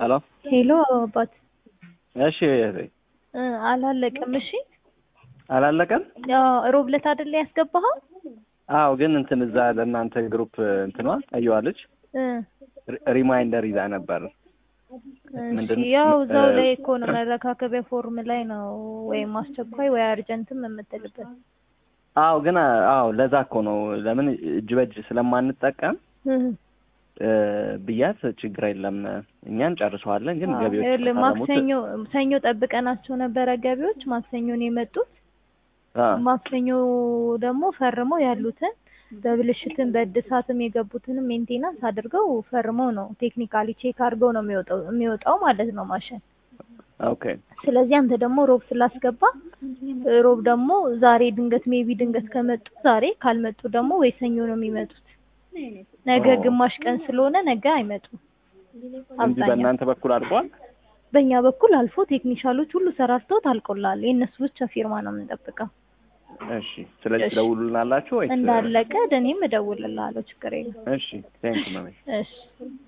ሄሎ ሄሎ አባት እሺ እህቴ እ አላለቀም። እሺ አላለቀም? ያው ሮብ ዕለት አይደለ ያስገባኸው? አዎ ግን እንትን እዛ ለእናንተ ግሩፕ እንትኗ አየዋለች እ ሪማይንደር ይዛ ነበር። እሺ ምንድን- ያው እዛው እ- ላይ እኮ ነው መረካከቢያ ፎርም ላይ ነው ወይም አስቸኳይ ወይ አርጀንትም የምትልበት። አዎ ግን አዎ ለዛ እኮ ነው ለምን እጅ በእጅ ስለማንጠቀም እ እ፣ ብያት ችግር የለም እኛ እንጨርሰዋለን ግን አዎ፣ ገቢዎች ይኸውልህ ከፈረሙት- ማክሰኞ ሰኞ ጠብቀናቸው ነበረ ገቢዎች ማክሰኞ ነው የመጡት። አ፣ ማክሰኞ ደግሞ ፈርመው ያሉትን በብልሽትም በእድሳትም የገቡትንም ሜንቴናንስ አድርገው ፈርመው ነው ቴክኒካሊ ቼክ አድርገው ነው የሚወጣው የሚወጣው ማለት ነው ማሽን። ኦኬ ስለዚህ አንተ ደግሞ ሮብ ስላስገባ ሮብ ደግሞ ዛሬ ድንገት ሜቢ ድንገት ከመጡ ዛሬ ካልመጡ ደግሞ ወይ ሰኞ ነው የሚመጡት። ነገ ኦ። ግማሽ ቀን ስለሆነ ነገ አይመጡም። እንጂ አብዛኛው በእናንተ በኩል አልቋል። በእኛ በኩል አልፎ ቴክኒሻሎች ሁሉ ሰራርተውት አልቆላል። የእነሱ ብቻ ፊርማ ነው የምንጠብቀው። እሺ ስለዚህ እሺ። ትደውሉልናላችሁ ወይስ? እንዳለቀ እኔም እደውልልሃለሁ፣ ችግር የለም። እሺ ቴንክ ዩ ማሚ እሺ